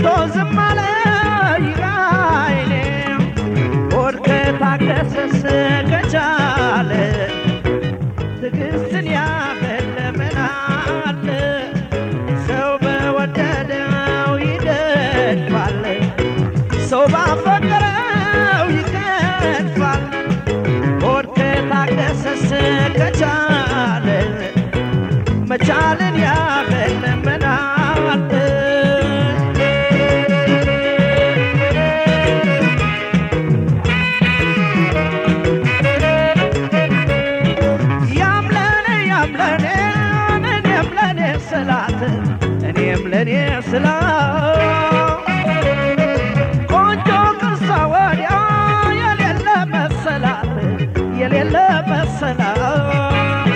ዝም አለ ይራይኔ ሆድ ከታገሰስ ከቻለ ትዕግስትን ያህል ምን አለ ሰው በወደደው ይገድፋል ሰው ባፈቀረው ይገድፋል ሆድ ከታገሰስ ከቻለ መቻልን ያህል ምን አለ ያምለኔ ያምለኔ እኔም ለኔ ስላት እኔም ለኔ ስላት ቆንጆ ቅርሳ ወዲያ የሌለ መሰላት የሌለ መሰላት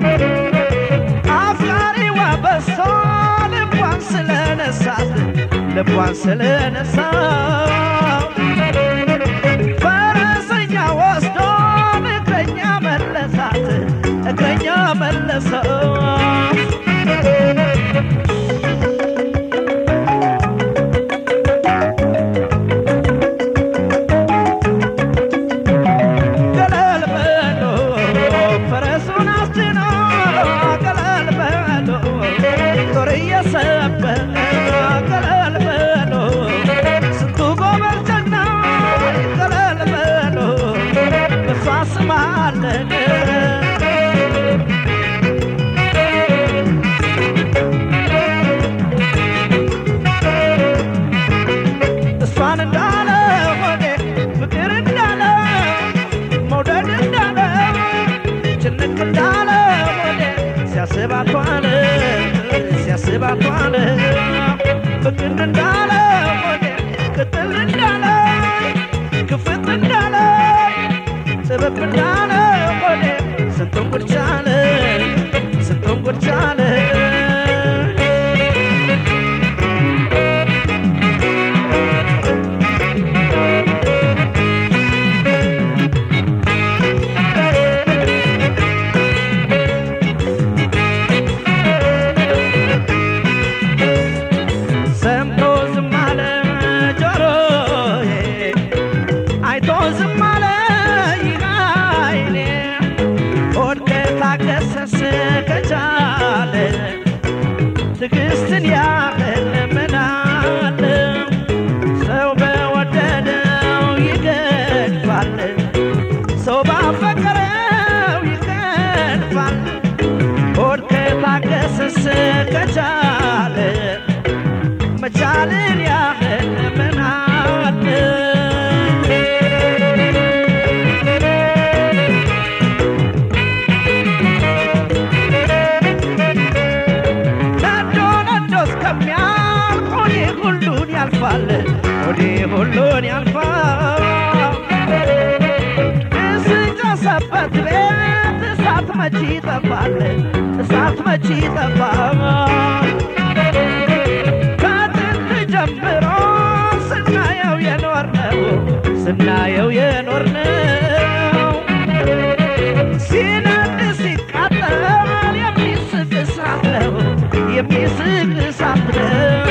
አፍቃሪዋ በሷ ልቧን ስለነሳት ልቧን ስለነሳት ፈረሰኛ ወስዶ እግረኛ መለሳት እግረኛ መለሰው ገለል በሎ ፈረሱን አስጭኖ ገለል በሎ ጦር እየሰበረ ገለል በሎ ስንቱ ጎበዝ ጀግና ገለል በሎ በሷ ስም አለቀ እሷን እንዳለ ሆዴ ፍቅር እንዳለ መውደድ እንዳለ ጭንቅ እንዳለ ሆዴ ሲያስባት ዋለ ሲያስባት ዋለ ፍቅር እንዳለ ሆዴ ቅጥል እንዳለ ክፍት እንዳለ ጥበብ እንዳለ ሆዴ ስንቱን ጉድ ቻለ ስንቱን ጉድ ቻለ ሰምቶ ዝም አለ ጆሮዬ አይቶ ዝም አለ ይህ ዓይኔ ሆድ ከታገሰስ ከቻለ ትዕግስትን ያህል ምን አለ ሰው በወደደው ይገድፋል ሰው ባፈቀረው ይገድፋል ሆድ ከታገሰስ ከቻለ መቻልን ያህል ምን አለ ነዶ ነዶ እስከሚያልቅ ሆዴ ሁሉን ያልፋል ሆዴ ሁሉን ያልፋል እስጨሰበት ቤት እሳት መቼ ይጠፋል እሳት መቼ ይጠፋል ከጥንት ጀምሮ ስናየው የኖርነው ስናየው የኖርነው ሲነድ ሲቃጠል የሚስቅ እሳት ነው የሚስቅ እሳት ነው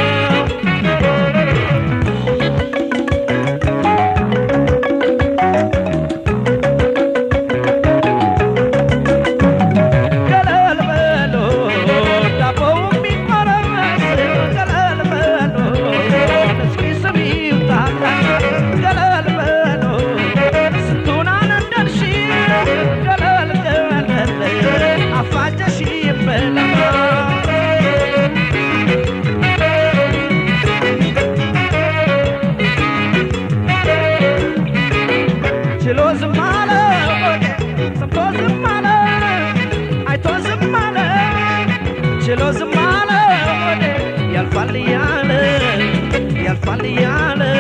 ገለል በሎ ዳቦው የሚቆረስ ገለል በሎ እስኪ ስሚ ይውጣላ ገለል በሎ ስንቱን አነደርሽ ገለል ገለል አፋጀሽ ይበላ ችሎ ዝም አለ ሆዴ ሰምቶ ዝም አለ አይቶ ዝም አለ ችሎ ዝም አለ ሆዴ ያልፋል እያለ ያልፋል እያለ